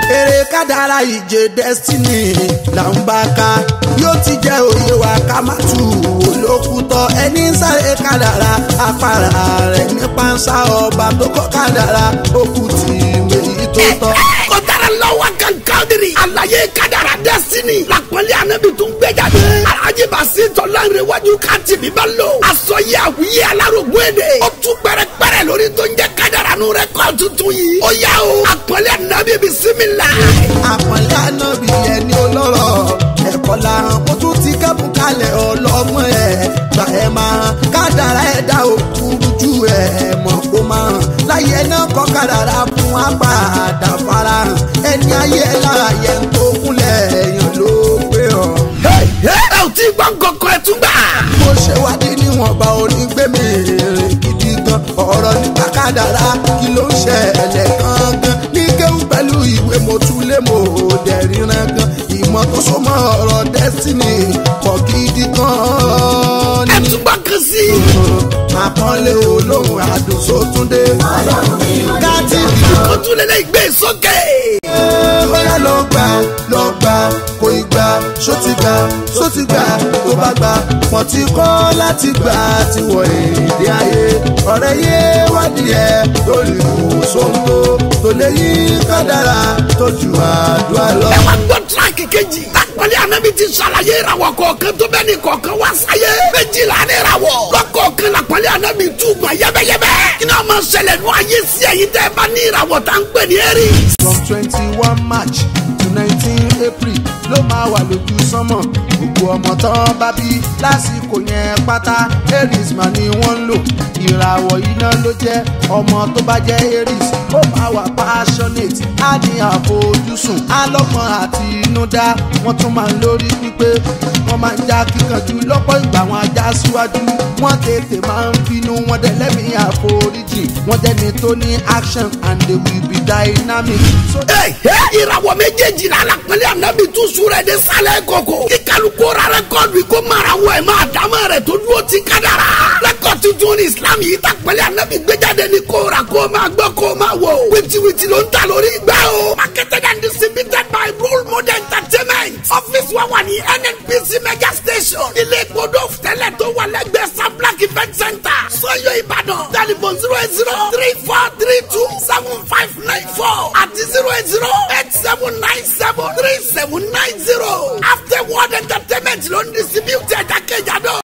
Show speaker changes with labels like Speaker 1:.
Speaker 1: eré kádàrá ìje destiny là ń bá ká yóò ti jẹ́ òye wa ká má tù olókùtọ̀ ẹni ń sáré kádàrá afárá rẹ̀ ní pánsá ọba tó kọ́ kádàrá òkú tì méjì tó tọ́.
Speaker 2: ó dára lọ́wọ́ kankan diri. àlàyé kádàrá destiny. làpọ̀lẹ́ ànábì tún gbé jáde. alhaji basi tọ́lá ìrẹ̀wájú ká tì mí bá lò. aṣọ yẹ àwùyẹ alárògbó èdè. ó tún pẹ́rẹ́pẹ́rẹ́ lórí tó ń jẹ́ kádàrá nù rẹ̀ kọ́ tuntun yìí. ó yá o àpọ̀lẹ́ ànábì bisimilá.
Speaker 1: àpọ̀nlé ànábì ẹni olóró ẹ̀kọ́ la hàn kó tún ti kẹ́bùn kalẹ̀ ọlọ́mọ ẹ̀ gbà ẹ̀ máa hàn kádàrá ẹ̀dá òkúrú ju ẹ̀ mọ̀ kó máa hàn láyé náà kọ́ kádàrá fún apàdà farahàn ẹni ayé lára yẹn tó kúnlẹ̀ èèyàn ló gbé ọ̀.
Speaker 2: ẹ ò tí gbọ́ nǹkankan ẹ tún gbà.
Speaker 1: mo ṣe wádìí níwọ̀nba onígbèmí rè gidi gan ọ̀rọ̀ nípa kádàrá kí ló ń ṣẹlẹ̀ gangan ní kéwù pẹ̀lú ìwé mo tún lé mo dẹ̀ ríran gan ìmọ̀ tó so mọ́ ọ̀rọ̀ destiny pọ̀ gidi gan
Speaker 2: ẹ
Speaker 1: ni.
Speaker 2: tún gbọ́ kan sí i.
Speaker 1: àpọ́nlé olóhùn àdùn sótúndé káàtì
Speaker 2: ó tún lè lè gbé sókè.
Speaker 1: bóyá lọ gbà lọ gbà kò ì gbà ṣó ti gbà ṣó ti gbà tó bá gbà pọ̀ tí kọ́ láti gbà ti wọ èdè ayé ọ̀rẹ́ yé wádìí ẹ̀ lórí ìwòsàn tó tó lè yí kádàrá tó ju àdúrà lọ.
Speaker 2: ẹ wá gbọ́ tíráàkì kejì. lápọ̀lẹ́ ànábì ti ṣàlàyé ìràwọ̀ kọ̀ọ̀kan tó bẹ́ẹ̀ ni kọ̀ọ̀kan wá sáyé. méjìlá ní ìràwọ̀. lọ́kọ̀ọ̀kan lápọ̀lẹ́ ànábì túbọ̀ yẹ́bẹ́yẹ́bẹ́. kí ni wọ́n máa ṣẹlẹ̀ nù ayé sí ẹ̀yin tẹ́ ẹ bá ní ìràwọ̀ tá ń pè ní Aries.
Speaker 1: from twenty one march to nineteen april ló máa wà lójú sánmọ̀ gbogbo ọmọ tán bá bí lásìkò yẹn pátá aries mà ni wọ́n ń lò ìràwọ̀ iná ló jẹ́ ọmọ tó bá jẹ́ aries ó máa wà passionate á ní àfojúsùn á lọ́gbọ́n àti inúdá wọ́n tún máa ń lórí pípé wọ́n máa ń já kíkanjú lọ́pọ̀ ìgbà wọn ajá síwájú wọ́n tètè máa ń bínú wọ́n dẹ̀ lẹ́mìí àforíjì wọ́n dẹ́ni tó ní action and they will be dynamic. So,
Speaker 2: Ẹ ẹ ìràwọ̀ méjèèjìlá alápẹ̀lẹ̀ ànábì tún súrẹ̀ de sálẹ̀ koko. kí kálukú ra rẹ́kọ̀dù kó mara wọ̀ ẹ̀ máa dámọ̀ rẹ̀ tó dúró ti kádàrà. rẹ́kọ̀dù tuntun ní islam yìí ta pẹ̀lẹ́ ànábì gbéjáde ní kó ra kó máa gbọ́ kó máa wò. wìtìwìtì ló ń ta lórí ìgbà o. marketed and distributed by role model entertainment. ọ́fíìsì wa wà ní nnpc mega station. ilé ìgbòdo tẹ́lẹ̀ tó wà lẹ́gbẹ̀ẹ́ sablak event center. sọ́yọ́ ìbàdàn. telephone zero eight zero three four three two seven five nine four àti zero eight zero eight seven nine seven three seven nine zero. after world entertainment ló ń distribute ẹ̀dá kejì àdó.